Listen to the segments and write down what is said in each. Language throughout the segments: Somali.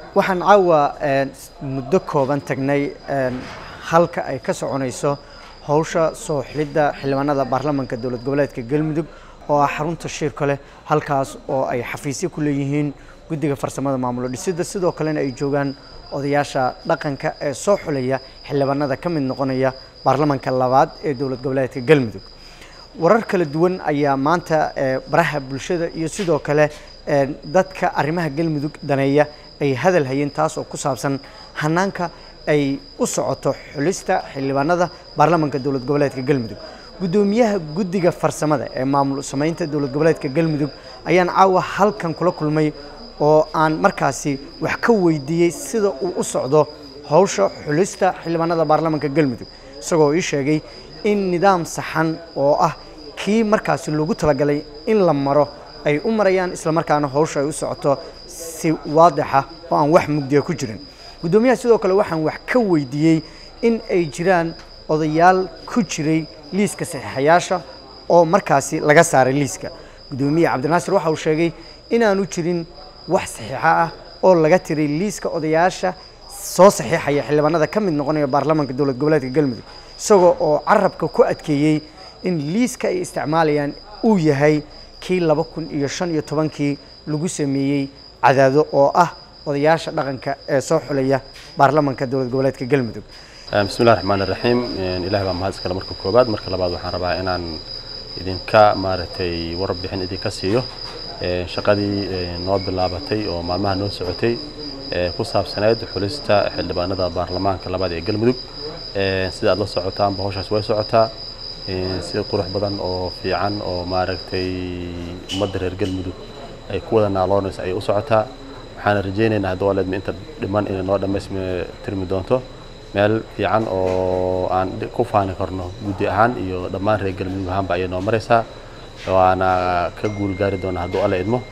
waxaan caawa muddo kooban tagnay halka ay ka soconayso howsha soo xilidda xildhibaanada baarlamaanka dowlad goboleedka galmudug oo ah xarunta shirka leh halkaas oo ay xafiisyo ku leeyihiin guddiga farsamada maamulo dhisidda sidoo kalena ay joogaan odayaasha dhaqanka ee soo xulaya xildhibaanada ka mid noqonaya baarlamaanka labaad ee dowlad goboleedka galmudug warar kala duwan ayaa maanta baraha bulshada iyo sidoo kale dadka arrimaha galmudug daneeya ay hadal hayeen taas oo ku saabsan hanaanka ay u socoto xulista xildhibaanada baarlamaanka dowlad goboleedka galmudug guddoomiyaha guddiga farsamada ee maamul samaynta dowlad goboleedka galmudug ayaan caawa halkan kula kulmay oo aan markaasi wax ka weydiiyey sida uu u socdo howsha xulista xildhibaanada baarlamaanka galmudug isagoo ii sheegay in nidaam saxan oo ah kii markaasi loogu talagalay in la maro ay u marayaan islamarkaana howsha ay u socoto si waadixa oo aan wax mugdiya ku jirin guddoomiyaha sidoo kale waxaan wax ka weydiiyey in ay jiraan odayaal ku jiray liiska saxiixayaasha oo markaasi laga saaray liiska guddoomiye cabdinaasir waxa uu sheegay inaanu jirin wax saxiixa ah oo laga tiray liiska odayaasha soo saxiixaya xildhibaanada ka mid noqonaya baarlamaanka dowlad goboleedka galmudug isagoo oo carabka ku adkeeyey in liiska ay isticmaalayaan uu yahay kii laba kun iyo shan iyo tobankii lagu sameeyey cadaado oo ah odayaasha dhaqanka ee soo xulaya baarlamaanka dowlad goboleedka galmudug bismillahi raxmaan iraxiim ilahi baa mahad iskale marka koobaad marka labaad waxaan rabaa inaan idinka maaragtay warbixin idinka siiyo shaqadii noo bilaabatay oo maalmaha noo socotay ku saabsaneyd xulista xildhibaanada baarlamaanka labaad ee galmudug sida aad la socotaanba hawshaas way socotaa si qurux badan oo fiican oo maaragtay ummadda reer galmudug ay ku wada naaloonayso ayay u socotaa waxaana rajaynaynaa haddii waleedma inta dhiman inay noo dhammaystirmi doonto meel fiican oo aan ku faani karno guddi ahaan iyo dhammaan reer galmudug ahaanba ayay noo maraysaa waana ka guul gaari doonaa hadduu alla idmo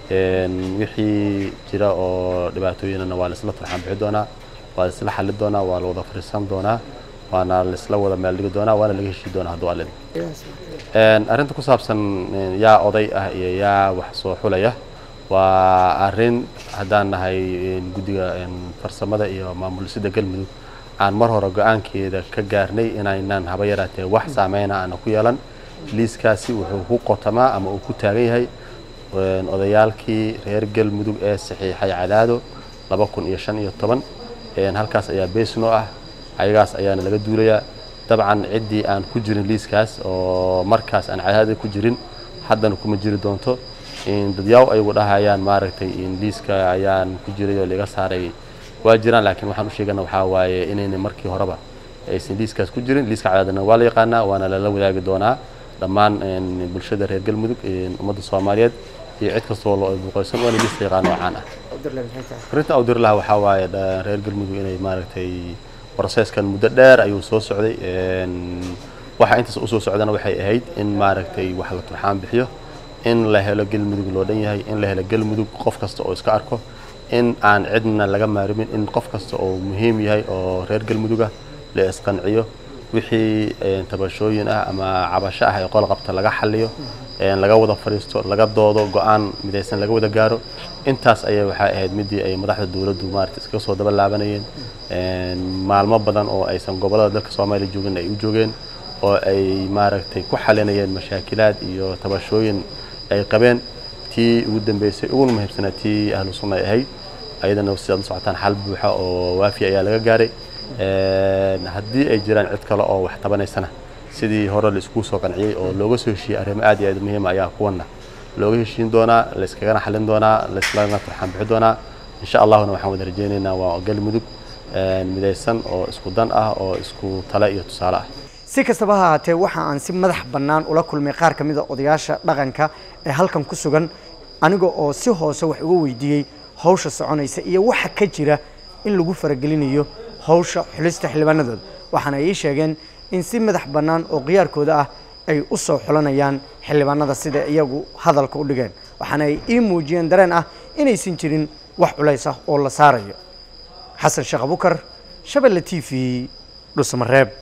wixii jira oo dhibaatooyinana waa laisla turxaan bixi doonaa waa laisla xalli doonaa waa la wada fariisan doonaa waana laisla wada meeldhigi doonaa waana laga heshii doonaa hadduu alla idmo arrinta ku saabsan yaa oday ah iyo yaa wax soo xulaya waa arrin haddaan nahay guddiga farsamada iyo maamulisida galmudug aan mar hore go-aankeeda ka gaarnay inaynaan haba yaraatee wax saameyna aana ku yeelan liiskaasi wuxuu ku qotamaa ama uu ku taagan yahay odayaalkii reer galmudug ee saxiixay cadaado laba kun iyo shan iyo toban halkaas ayaa beesnoo ah ayagaas ayaana laga duulayaa dabcan ciddii aan ku jirin liiskaas oo markaas aan cadaada ku jirin haddana kuma jiri doonto dadyaaw ayagu dhahayaan maaragtay liiska ayaan ku jiray oo laga saaray waa jiraan laakiin waxaan u sheegana waxaa waaye inayna markii horeba aysan liiskaas ku jirin liiska cadaadana waa la yaqaanaa waana lala wadaagi doonaa dhammaan bulshada reer galmudug ummadda soomaaliyeed iyo cid kastoo loo buuqaysan waana liiska yaqaan oo caan ah arrinta awdir laha waxaa waaye reer galmudug inay maaragtay processkan muddo dheer ayuu soo socday waxa intaas usoo socdana waxay ahayd in maaragtay wax la turxaan bixiyo in la helo galmudug loo dhan yahay in la helo galmudug qof kasta oo iska arko in aan cidna laga maarimin in qof kasta oo muhiim yahay oo reer galmuduga la isqanciyo wixii tabashooyin ah ama cabasho ah ee qol qabta laga xaliyo laga wada fadhiisto laga doodo go-aan midaysan laga wada gaaro intaas ayay waxay ahayd midii ay madaxda dowladdu maarata iskaga soo daba laabanayeen maalmo badan oo aysan gobollada dalka soomaaliya joogin ay u joogeen oo ay maaragtay ku xalinayeen mashaakilaad iyo tabashooyin ay qabeen tii ugu dambeysay uguna muhiimsanaa tii ahlu sunna ay ahayd ayadana sidaad la socotaan xal buuxa oo waafi ayaa laga gaaray haddii ay jiraan cid kale oo wax tabanaysana sidii hore la iskugu soo qanciyey oo looga soo heshiiyey arrimo aad iyo aad muhiima ayaa kuwana looga heshiin doonaa layskagana xalin doonaa layslana turxaan bixi doonaa insha allahuna waxaan wada rajaynaynaa waa galmudug midaysan oo isku dan ah oo isku tale iyo tusaale ah si kastaba ha ahaatee waxa aan si madax bannaan ula kulmay qaar ka mid a odayaasha dhaqanka ee halkan ku sugan aniga oo si hoose wax uga weydiiyey hawsha soconaysa iyo waxa ka jira in lagu faragelinayo hawsha xulista xildhibaanadooda waxaana ii sheegeen in si madax bannaan oo khiyaarkooda ah ay u soo xulanayaan xildhibaanada sida iyagu hadalka u dhigeen waxaana ay ii muujiyeen dareen ah inaysan jirin wax culays ah oo la saarayo xasan sheekh abukar shabelle t v dhusmareeb